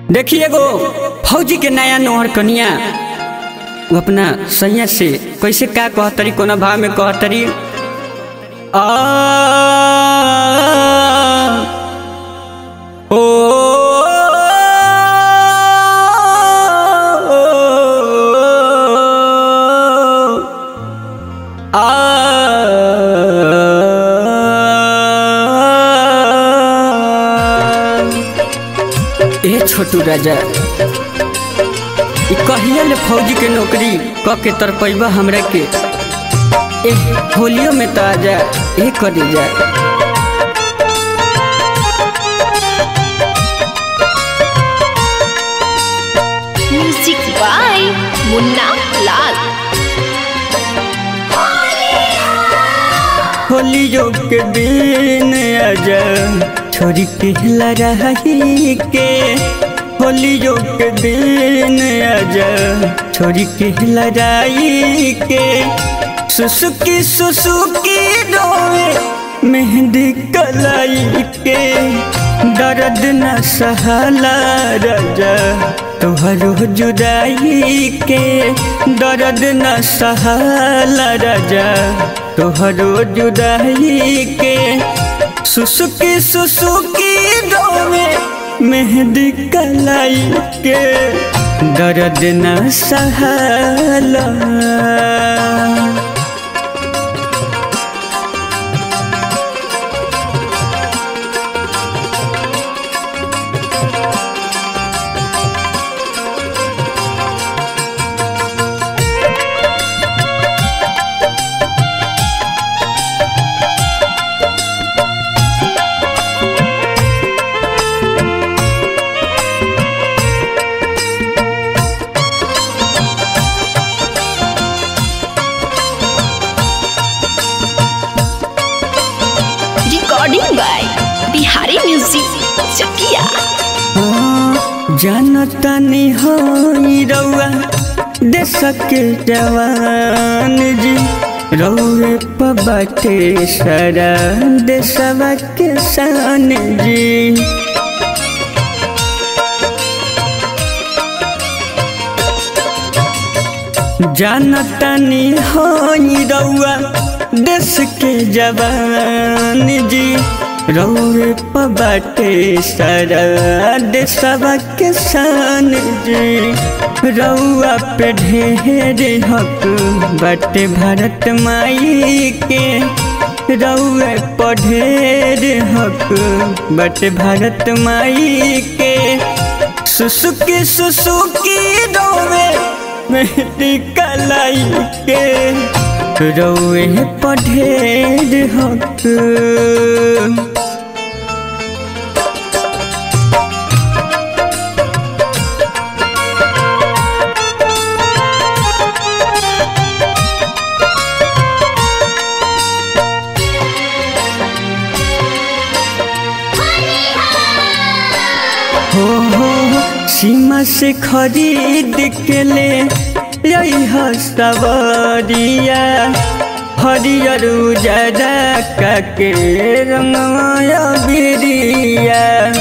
देखिए एगो फौजी के नया नोहर कनिया वो अपना सैया से कैसे का कहतरी कोना भाव में कहतरी आ ओ आ ए छोटू राजा ई कहिया ले फौजी के नौकरी क के तरपैबा हमरा के ए होलियो में तो आजा ए कर जा म्यूजिक बाय मुन्ना लाल होलियो के दिन आजा छोरी के लड़ाई के होलियो के दिन आजा छोरी के लड़ाई के सुसुकी सुसुकी रोए मेहंदी कलाई के दर्द न सहला राजा तोहरो जुदाई के दर्द न सहला राजा तोहरो जुदाई के सुसुकी सुसुकी रोवे मेहंदी कलाई के दर्द न सहला recording by Bihari music Chakia जानतनी हो रउआ देश के जवान जी रउए पबाटे सारा देशवा के शान जी जानतनी हो रउआ देश के जवान जी रउए पबाटे सारा देशवा के शान जी रउआ पे ढेर हक बाटे भारत माई के रउए पढ़ेर हक बाटे भारत माई के सुसुकी सुसुकी रोवे मेहदी कलाई के रउए पढ़ेर हक हो हो हो, सीमा से खरीद के ले यही सवरिया हरियर उजरा का के रंगमाया बिरिया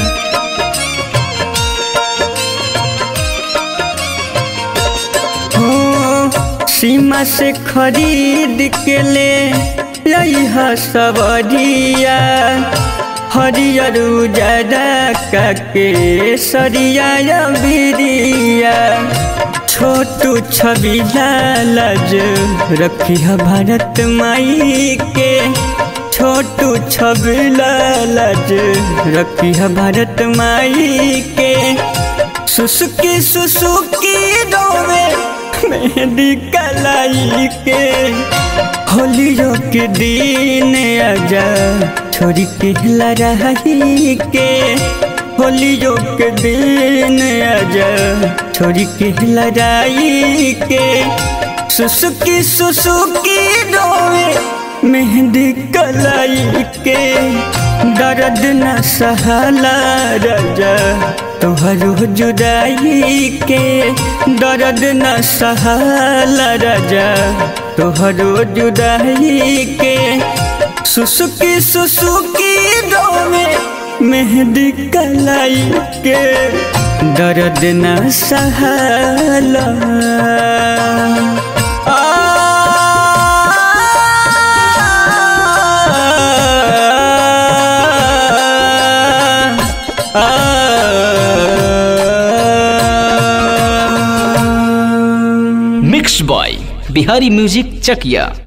हो सीमा से खरीद के ले यही सवरिया हरियर उजरा का के सरिया बिरिया छोटू छवि लालज रखी है भारत माई के छोटू छवि लालज रखी है भारत माई के सुसुकी सुसुकी रोवे मेहंदी कलाई के होलियो के दिन आजा छोरी के लड़ाई के होलियो के दिन आजा छोरी के लड़ाई के सुसुकी सुसुकी रोवे मेहंदी कलाई के दर्द न सहला राजा तोहरो जुदाई के दर्द न सहला राजा तोहरो जुदाई के सुसुकी सुसुकी रोवे मेहंदी कलाई के दर्द न सहला mix by Bihari music Chakiya